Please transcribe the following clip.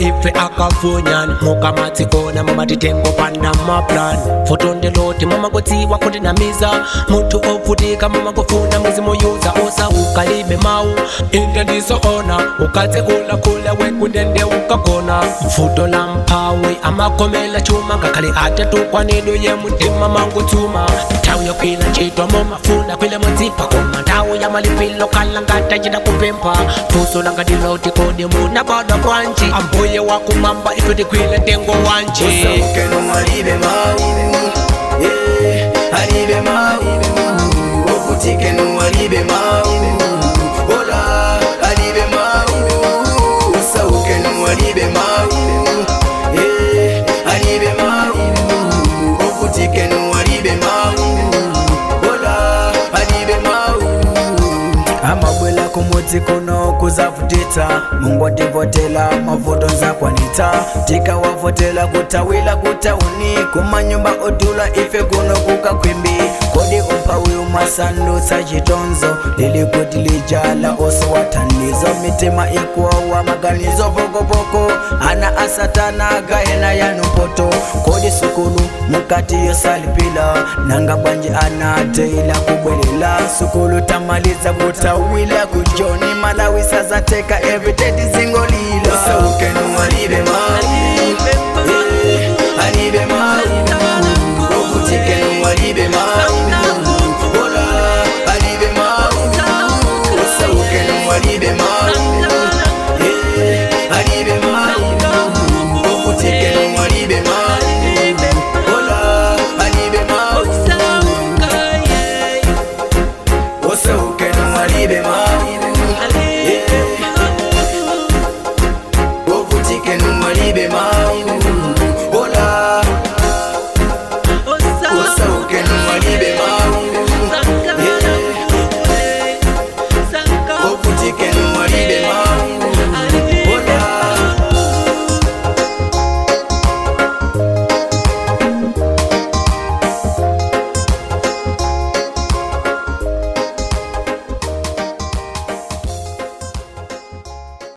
ife akafunyan mukamationa mumatitengo panda maplan futondiloti mumakutsiwa kundinamiza munthu ovutika mumakufuna muzimuyuza osauka mau inde ndisoona ukatsekula kule wekundende ukagona mfuto la mphawi amakomela chuma ngakhale atatukwanidwe ye mutima mangutsuma nthawi yokwila ntchito mumafuna kwile mudzipa koma nthawi ya malipilo khala ngati achita kupempha funso langa ndiloti kodi munabadwa bwanji ambuye wakumwamba ife tikwile tengo wanji usaukeno alibe mau yeah, alibe mau ovutikeno alibe mau ola alibe mau usaukeno alibe mau yeah, alibe mau ovutikeno alibe mau ola alibe mau amabwela kumudzi kuno kuzavutitsa mungu ativotela mavuto nzakwanitsa tikawavotela kutawila kutauni kumanyumba odula ife kuno kukakhwimbi kodi umphawi umasandutsa chitonzo lili kuti lijala osowathandizo mitima ikuwawa maganizo pokopoko ana asatana gayena yanumpoto kodi sukulu mukati yosalipila nanga bwanji anateila kubwelela sukulu tamaliza kutawila kujoni malawi sazateka everyday tizingolila usaukenu alibe mali alibe mali okutikenu alibe mali